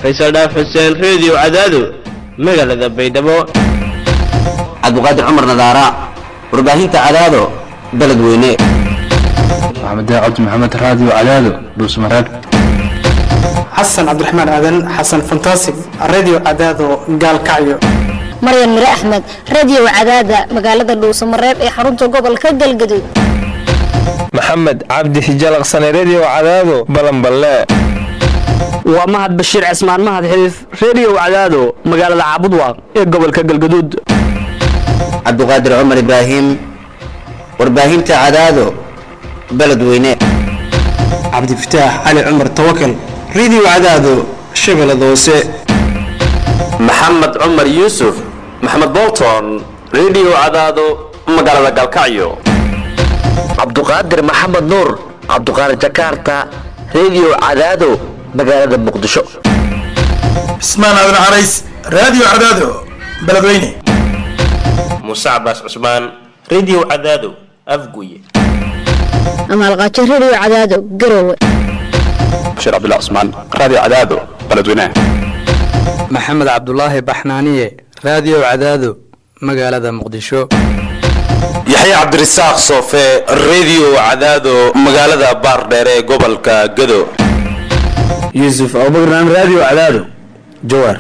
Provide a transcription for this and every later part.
faysal dhaaf xuseen reediyo cadaado magaalada baydhabo cabdiqaadir cumar nadaara warbaahinta cadaado beledweyne maxamed cabdi maxamed raadiyo cadaado dhuusmareeb xasan cabdiraxmaan aadan xasan fantasig radio cadaado gaalkacyo maryan mire axmed radio cadaada magaalada dhuusamareeb ee xarunta gobolka galgaduud maxamed cabdi hijalaqsane redio cadaado balanballe waa mahad bashiir cismaan mahad xiliif redio cadaado magaalada caabudwaaq ee gobolka galgaduud cabdiqaadir cumar ibraahim warbaahinta cadaado beledweyne cabdifataax cali cumar tawakal radio cadaado shabeellada hoose maxamed cumar yuusuf maxamed bolton redio cadaado magaalada galkacyo cabduqaadir maxamed nuur cabduqaadir jakarta redio cadaado magaalada muqdisho cismaan aadan carays radio cadaado beledweyne muuse cabaas cusmaan redio cadaado afguye amaalqaajo redio cadaado garowe bashiir cabdullah cusmaan radio cadaado beledweyne maxamed cabdulaahi baxnaaniye radio cadaado magaalada muqdisho yaxya cabdirasaaq soofe redio cadaado magaalada baardheere ee gobolka gado yuusuf abubakran radio cadaado jawaar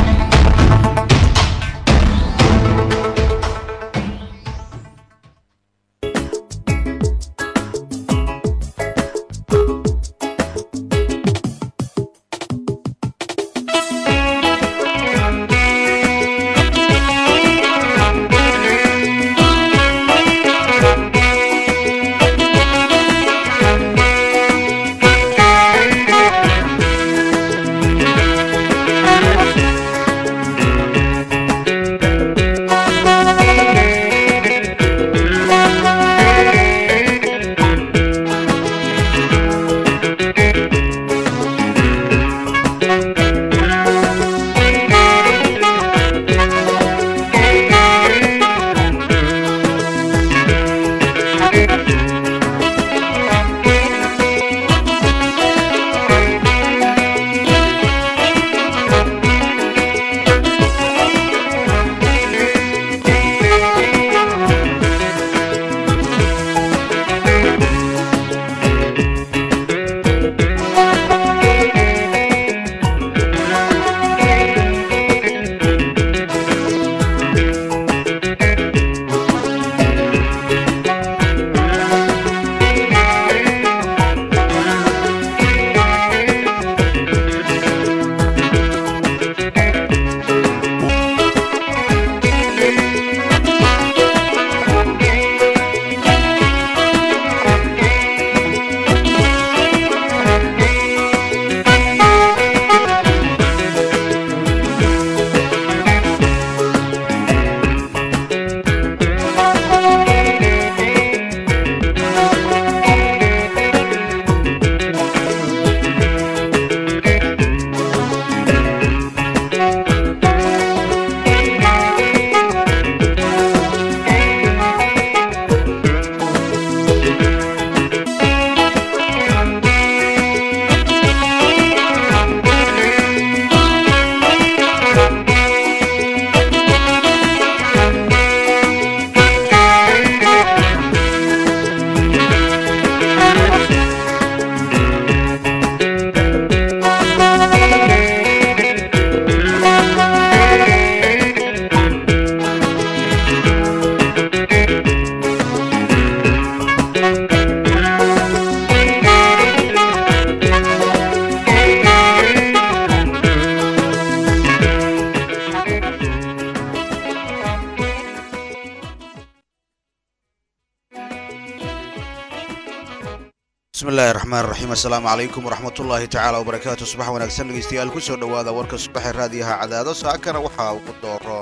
bismillahi raxmaan raxiim assalaamu calaykum waraxmatullaahi tacaala wabarakaatu subax wanaagsan dhegeystayaal ku soo dhowaada warka subaxee raadiyaha cadaado saakana waxaa ugu dooroon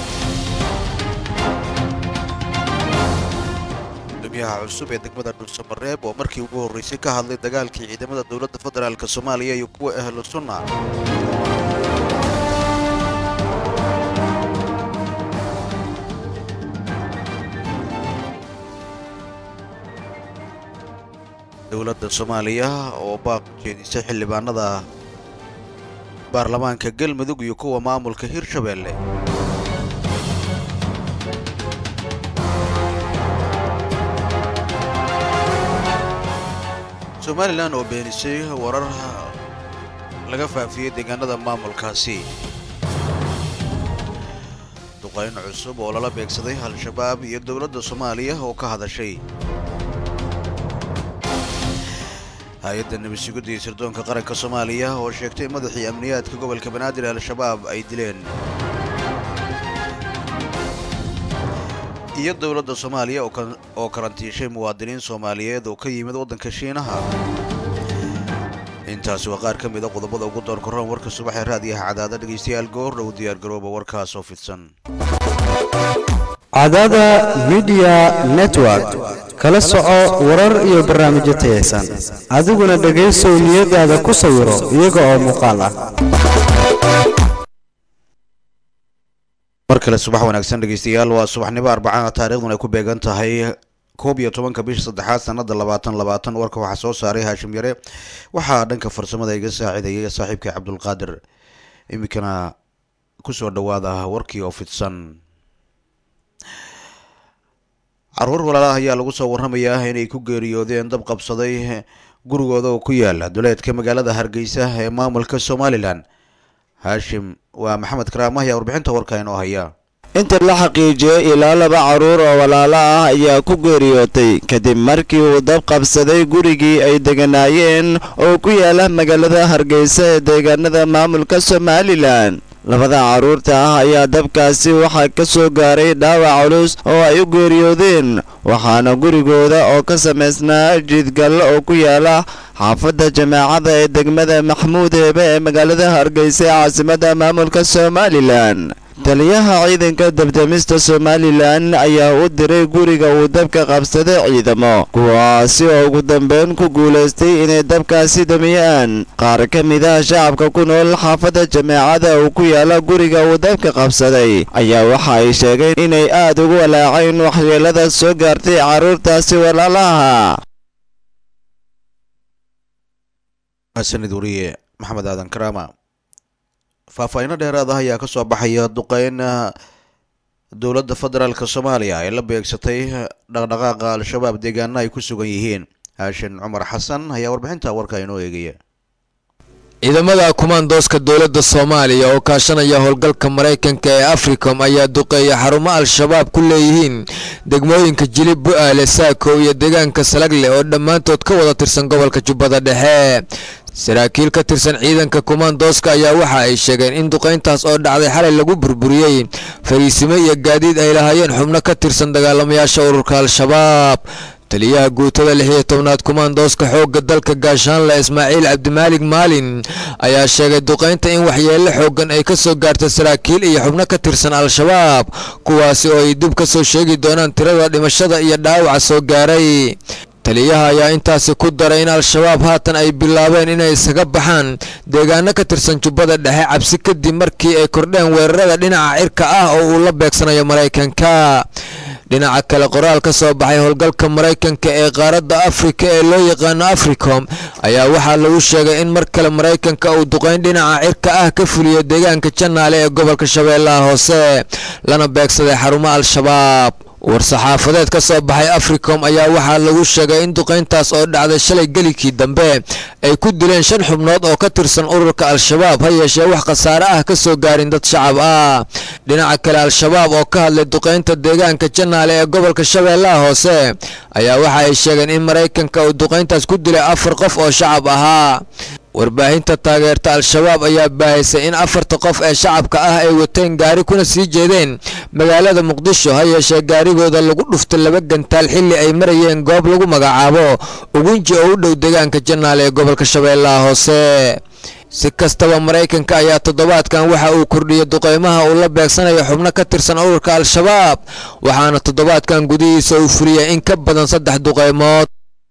gudoomiyaha cusub ee degmada dhulsamareeb oo markii ugu horreysay ka hadlay dagaalkii ciidamada dowladda federaalk soomaaliya iyo kuwa ahlu sunna dowladda soomaaliya oo baaq jeedisay xildhibaanada baarlamaanka galmudug iyo kuwa maamulka hirshabeelle somalilan oo beenisay warar laga faafiyey deegaanada maamulkaasi duqayn cusub oo lala beegsaday al-shabaab iyo dowladda soomaaliya oo ka hadashay hay-adda nabadsugadda iyo sirdoonka qaranka soomaaliya oo sheegtay madaxii amniyaadka gobolka banaadir al-shabaab ay dileen iyo dowladda soomaaliya oo karantiishay muwaadiniin soomaaliyeed oo ka yimid waddanka shiinaha intaasi waa qaar ka mid a qodobada ugu door koraan warka subaxee raadiyaha cadaada dhegaystayaal goor dhow diyaargarooba warkaas oo fidsan cadaada midiya network kala soco warar iyo barnaamijyo tayaysan adiguna dhegaysow niyadaada ku sawiro iyaga oo muuqaal ah mar kale subax wanaagsan dhegaystayaal waa subaxnimo arbacada taariikhduna ay ku beegan tahay koob iyo tobanka bisha saddexaad sanada labaatan labaatan warka waxaa soo saaray haashim yare waxaa dhanka farsamada iga saacidayay saaxiibkay cabdulqaadir iminkana kusoo dhawaada warkii oo fidsan caruur walaalaah ayaa lagu soo warramayaa inay ku geeriyoodeen dab qabsaday gurigooda oo ku yaala duleedka magaalada hargeysa ee maamulka somalilan haashim waa maxamed karaama ayaa warbixinta warka inoo haya inta la xaqiijiyey ilaa laba carruur oo walaalo ah ayaa ku geeriyootay kadib markii uu dab qabsaday gurigii ay deganaayeen oo ku yaala magaalada hargeysa ee deegaanada maamulka somalilan labada carruurta ah ayaa dabkaasi waxaa ka soo gaaray dhaawac culus oo ay u geeriyoodeen waxaana gurigooda oo ka samaysnaa jiidgallo oo ku yaala xaafadda jamaacada ee degmada maxmuud heebe ee magaalada hargeysa ee caasimadda maamulka somalilan taliyaha ciidanka dabdamista somalilan ayaa u diray guriga uu dabka qabsaday ciidamo kuwaasi oo ugu dambeyn ku guulaystay inay dabkaasi damiyaan qaar ka mid ah shacabka ku nool xaafadda jameecada uu ku yaala guriga uu dabka qabsaday ayaa waxa ay sheegeen inay aad ugu walaaceen waxyeelada soo gaartay carruurtaasi walaalaha sanid wariye maxamed aadan karaama faahfaahiino dheeraad ah ayaa ka soo baxaya duqeyn dowladda federaalk soomaaliya ay la beegsatay dhaqdhaqaaqa al-shabaab deegaana ay ku sugan yihiin haashin cumar xasan ayaa warbixinta warka inoo eegaya ciidamada kumaandooska dowladda soomaaliya oo kaashanaya howlgalka maraykanka ee africom ayaa duqeeya xarumo al-shabaab ku leeyihiin degmooyinka jilib bu-aale saako iyo deegaanka salagle oo dhammaantood ka wada tirsan gobolka jubbada dhexe saraakiil ka tirsan ciidanka kumaandooska ayaa waxa ay sheegeen in duqayntaas oo dhacday xalay lagu burburiyey fariisimo iyo gaadiid ay lahaayeen xubno ka tirsan dagaalamayaasha ururka al-shabaab taliyaha guutada lix iyo tobnaad kumaandooska xoogga dalka gaashaanle ismaaciil cabdimaalig maalin ayaa sheegay duqaynta in waxyeello xooggan ay ka soo gaarta saraakiil iyo xubno ka tirsan al-shabaab kuwaasi oo ay dib ka soo sheegi doonaan tirada dhimashada iyo dhaawaca soo gaaray taliyaha ayaa intaasi ku daray in al-shabaab haatan ay bilaabeen inay isaga baxaan deegaano ka tirsan jubbada dhexe cabsi kadib markii ay kordheen weerarada dhinaca cirka ah oo uu la beegsanayo maraykanka dhinaca kale qoraal ka soo baxay howlgalka maraykanka ee qaaradda afrika ee loo yaqaano africom ayaa waxaa lagu sheegay in mar kale maraykanka uu duqayn dhinaca cirka ah ka fuliyo deegaanka janaale ee gobolka shabeellaha hoose lana beegsaday xarumo al-shabaab war-saxaafadeed ka soo baxay africom ayaa waxaa lagu sheegay in duqayntaas oo dhacday shalay gelikii dambe ay ku dileen shan xubnood oo ka tirsan ururka al-shabaab ha yeeshee wax khasaare ah ka soo gaarin dad shacab ah dhinaca kale al-shabaab oo ka hadlay duqaynta deegaanka janaale ee gobolka shabeellaha hoose ayaa waxa ay sheegeen in maraykanka uu duqayntaas ku dilay afar qof oo shacab ahaa warbaahinta taageerta al-shabaab ayaa baahisay in afarta qof ee shacabka ah ay wateen gaari kuna sii jeedeen magaalada muqdisho ha yeeshee gaarigooda lagu dhuftay laba gantaal xilli ay marayeen goob lagu magacaabo ugunji oo u dhow deegaanka janaal ee gobolka shabeellaha hoose si kastaba maraykanka ayaa toddobaadkan waxa uu kordhiyey duqeymaha uu la beegsanayo xubno ka tirsan ururka al-shabaab waxaana toddobaadkan gudihiisa uu fuliyay in ka badan saddex duqeymood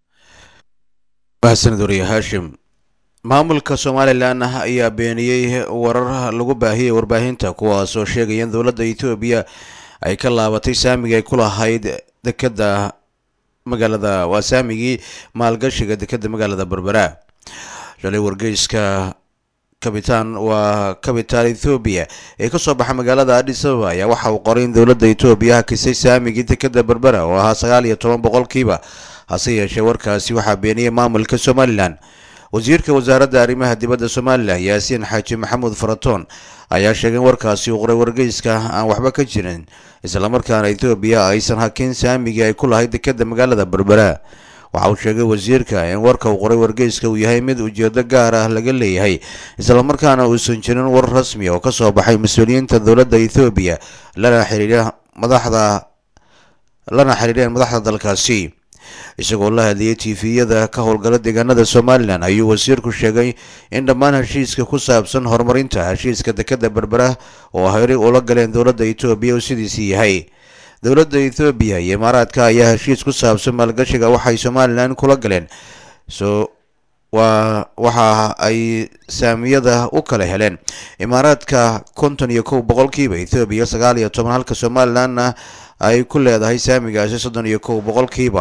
mahadsanid wariye haashim maamulka somalilan ayaa beeniyey warar lagu baahiyey warbaahinta kuwaasoo sheegaya in dowladda etoobiya ay ka laabatay saamigii ay ku lahayd dekeda magaalada waa saamigii maalgashiga dekeda magaalada berbera shalay wargeyska kabitaan waa kabitaal ethoobiya ee kasoo baxa magaalada adis ababa ayaa waxa uu qoray in dowladda etoobiya hakisay saamigii dekeda berbera oo ahaa sagaal iyo toban boqolkiiba hase yeeshee warkaasi waxaa beeniyey maamulka somalilan wasiirka wasaaradda arrimaha dibadda somalilan yaasiin xaaji maxamuud faratoon ayaa sheegay in warkaasi uu qoray wargeyska aan waxba ka jirin islamarkaana ethoobiya aysan hakin saamigii ay ku lahayd dekeda magaalada berbera waxa uu sheegay wasiirka in warka uu qoray wargeyska uu yahay mid ujeedo gaar ah laga leeyahay islamarkaana uusan jirin war rasmi oo kasoo baxay mas-uuliyiinta dowladda ethoobiya lana xiriira madaxda lana xiriireen madaxda dalkaasi isagoo la hadlayay tifiyada ka howlgala deegaanada somalilan ayuu wasiirku sheegay in dhammaan heshiiska ku saabsan horumarinta heshiiska dekeda berbera oo horey ula galeen dowladda etoobiya uu sidiisii yahay dowladda ethoobiya iyo imaaraadka ayaa heshiis ku saabsan maalgashiga waxay somalilan kula galeen so waa waxa ay saamiyada u kala heleen imaaraadka konton iyo kow boqolkiiba ethoobiya sagaal iyo toban halka somalilanna ay ku leedahay saamigaasi soddon iyo kow boqolkiiba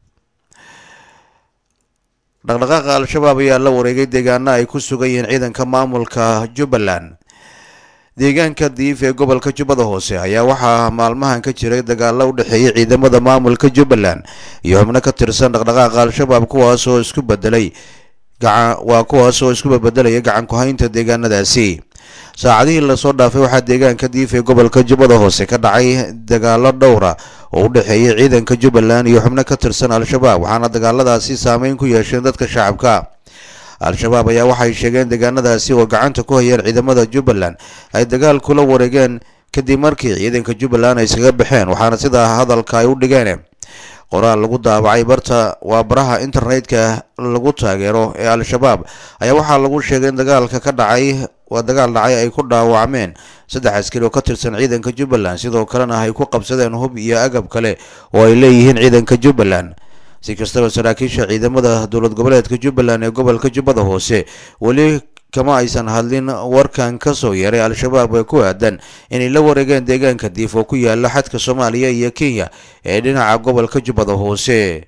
dhaqdhaqaaqa al-shabaab ayaa la wareegay deegaana ay ku sugan yihiin ciidanka maamulka jubbaland deegaanka diif ee gobolka jubbada hoose ayaa waxaa maalmahan ka jiray dagaalo u dhexeeyay ciidamada maamulka jubbaland iyo xubno ka tirsan dhaqdhaqaaqa al-shabaab kuwaas oo isku bedelay gacan waa kuwaas oo isku bedelaya gacan ku-haynta deegaanadaasi saacadihii lasoo dhaafay waxaa deegaanka diif ee gobolka jubbada hoose ka dhacay dagaalo dhowra oo u dhexeeyay ciidanka jubbaland iyo xubno ka tirsan al-shabaab waxaana dagaaladaasi saameyn ku yeesheen dadka shacabka al-shabaab ayaa waxay sheegeen deegaanadaasi oo gacanta ku hayeen ciidamada jubbaland ay dagaal kula wareegeen kadib markii ciidanka jubbaland ay iskaga baxeen waxaana sidaa hadalka ay u dhigeen qoraal lagu daabacay barta waa baraha internetka lagu taageero ee al-shabaab ayaa waxaa lagu sheegay in dagaalka ka dhacay waa dagaal dhacay ay ku dhaawacmeen saddex askari oo ka tirsan ciidanka jubbaland sidoo kalena ay ku qabsadeen hub iyo agab kale oo ay leeyihiin ciidanka jubbaland si kastaba saraakiisha ciidamada dowlad goboleedka jubbaland ee gobolka jubbada hoose weli kama aysan hadlin warkan ka soo yeeray al-shabaab ee ku aadan inay la wareegeen deegaanka diif oo ku yaala xadka soomaaliya iyo kenya ee dhinaca gobolka jubbada hoose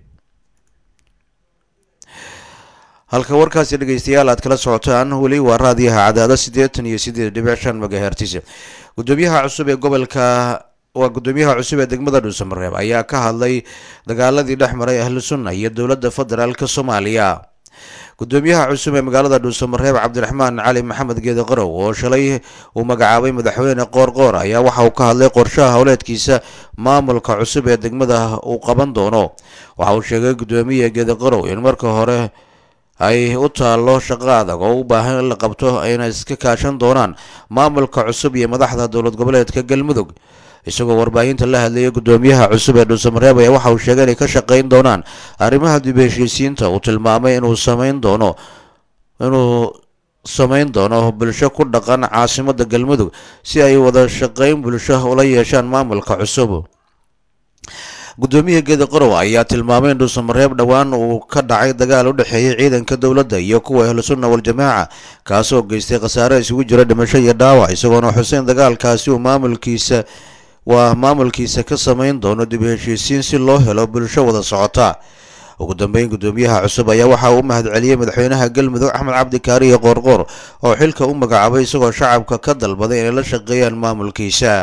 halka warkaasi dhegeystayaal aad kala socotaan weli waa raadiyaha cadaado siddeetan iyo siddeed dhibic shan magahertis gudoomiyaha cusub ee gobolka waa gudoomiyaha cusub ee degmada dhuusamareeb ayaa ka hadlay dagaaladii dhex maray ahlu sunna iyo dowladda federaalk soomaaliya gudoomiyaha cusub ee magaalada dhuusamareeb cabdiraxmaan cali maxamed geede qarow oo shalay uu magacaabay madaxweyne qoorqoor ayaa waxa uu ka hadlay qorshaha howleedkiisa maamulka cusub ee degmada uu qaban doono waxa uu sheegay gudoomiya geede qarow in marka hore ay u taallo shaqo adag oo u baahan in la qabto ayna iska kaashan doonaan maamulka cusub iyo madaxda dowlad goboleedka galmudug isagoo warbaahinta la hadlayay gudoomiyaha cusub ee dhuusamareeb ayaa waxa uu sheegay inay ka shaqayn doonaan arrimaha dib heshiisiinta uu tilmaamay inuu samayn doono inuu samayn doono bulsho ku dhaqan caasimada galmudug si ay wada shaqayn bulsho ula yeeshaan maamulka cusub gudoomiya geeda qorow ayaa tilmaamay in dhuusamareeb dhowaan uu ka dhacay dagaal u dhexeeyay ciidanka dowladda iyo kuwa ahlusunna wal-jamaaca kaasoo geystay khasaare isugu jira dhimasho iyo dhaawac isagoona xuseen dagaalkaasi uu maamulkiisa waa maamulkiisa ka samayn doono dib heshiisiin si loo helo bulsho wada socota ugu dambeyn gudoomiyaha cusub ayaa waxa uu u mahadceliyey madaxweynaha galmudug axmed cabdikaariyo qoorqoor oo xilka u magacaabay isagoo shacabka ka dalbaday inay la shaqeeyaan maamulkiisa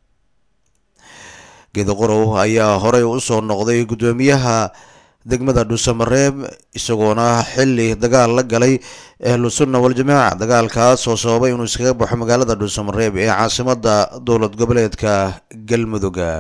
geedaqorow ayaa horey u soo noqday gudoomiyaha degmada dhuusamareeb isagoona xili dagaal la galay ahlu sunna wal-jamaaca dagaalkaas oo sababay inuu iskaga baxo magaalada dhuusamareeb ee caasimada dowlad goboleedka galmuduga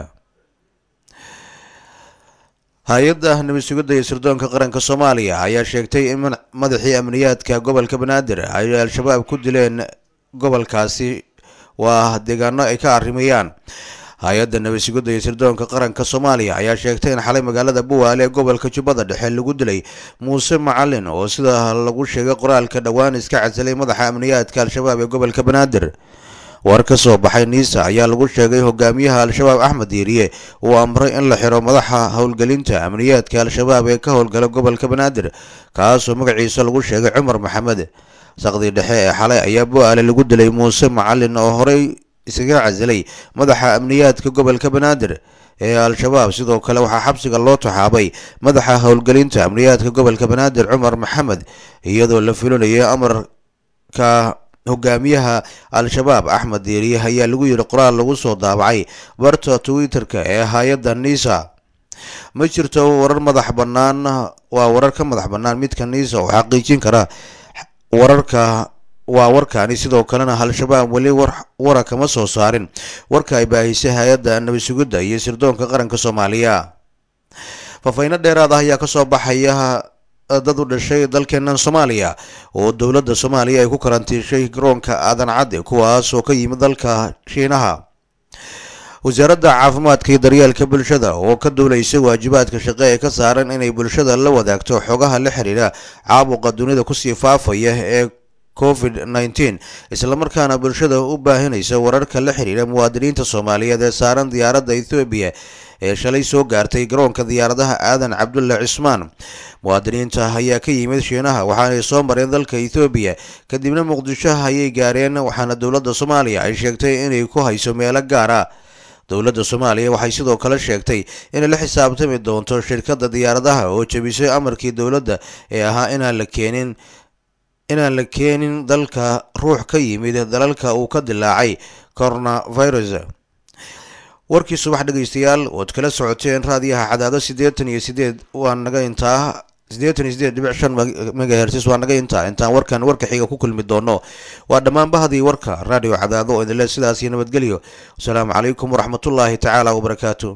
hay-adda nabad sugidda iyo sirdoonka qaranka soomaaliya ayaa sheegtay in madaxii amniyaadka gobolka banaadir ay al-shabaab ku dileen gobolkaasi waa deegaano ay ka arrimayaan hay-adda nabad sugidda iyo sirdoonka qaranka soomaaliya ayaa sheegtay in xalay magaalada buwaale ee gobolka jubbada dhexe lagu dilay muuse macalin oo sida lagu sheegay qoraalka dhowaan iska casilay madaxa amniyaadka al-shabaab ee gobolka banaadir war ka soo baxay niisa ayaa lagu sheegay hogaamiyaha al-shabaab axmed diiriye uu amray in la xiro madaxa howlgelinta amniyaadka al-shabaab ee ka howlgala gobolka banaadir kaasoo magaciisa lagu sheegay cumar maxamed saqdii dhexe ee xalay ayaa bu'aale lagu dilay muuse macalin oo horey iskaga casilay madaxa amniyaadka gobolka banaadir ee al-shabaab sidoo kale waxaa xabsiga loo taxaabay madaxa howlgelinta amniyaadka gobolka banaadir cumar maxamed iyadoo la fulinayay amarka hogaamiyaha al-shabaab axmed deeriye ayaa lagu yidhi qoraal lagu soo daabacay barta twitter-ka ee hay-adda nisa ma jirto warar madax bannaan waa warar ka madax bannaan midka nisa oo xaqiijin kara wararka waa warkaani sidoo kalena al-shabaab weli wara kama soo saarin warka ay baahisay hay-adda nabad sugidda iyo sirdoonka qaranka soomaaliya faafayno dheeraad ah ayaa kasoo baxaya dad u dhashay dalkeenan soomaaliya oo dowladda soomaaliya ay ku karantiishay garoonka aadan cadde kuwaas oo ka yimid dalka shiinaha wasaaradda caafimaadka iyo daryeelka bulshada oo ka duulaysa waajibaadka shaqe ee ka saaran inay bulshada la wadaagto xogaha la xiriira caabuqa dunida kusii faafaya ee covid nneteen islamarkaana bulshada u baahinaysa wararka la xiriira muwaadiniinta soomaaliyeed ee saaran diyaaradda ethoobiya ee shalay soo gaartay garoonka diyaaradaha aadan cabdulle cismaan muwaadiniinta ayaa ka yimid shiinaha waxaanay soo mareen dalka ethoobiya kadibna muqdisho ayay gaareen waxaana dowladda soomaaliya ay sheegtay inay ku hayso meelo gaar ah dowladda soomaaliya waxay sidoo kale sheegtay inay la xisaabtami doonto shirkadda diyaaradaha oo jebisay amarkii dowladda ee ahaa inaan la keenin inaan la keenin dalka ruux ka yimid dalalka uu ka dilaacay coronavirus warkii subax dhegaystayaal ood kala socoteen raadiyaha cadaado siddeetan iyo sideed waa naga intaa siddeetan iyo sideed dhibic shan megahertis waa naga intaa intaan warkan warka xiga ku kulmi doono waa dhammaan bahdii warka raadiyo cadaado oo idinle sidaas iyo nabadgelyo wasalaamu calaykum waraxmatullaahi tacaala wabarakaatu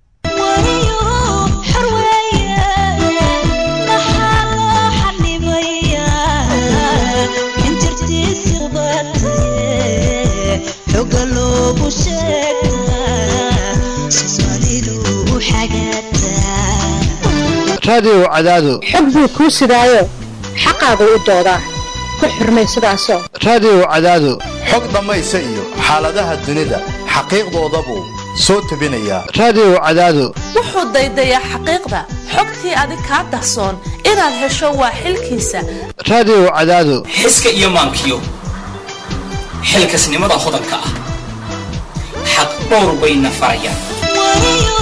raadiyow cadaado xog buu kuu sidaayo xaqaagu u doodaa ku xurmay sidaasoo raadiyow cadaado xog dhammaysa iyo xaaladaha dunida xaqiiqdooda buu soo tebinayaa raadiyow cadaado wuxuu daydayaa xaqiiqda xogtii adig kaa dahsoon inaad hesho waa xilkiisa raadiyow cadaado xiska iyo maankiyo xilkasnimada hodanka ah xaq dhowr bayna farayaan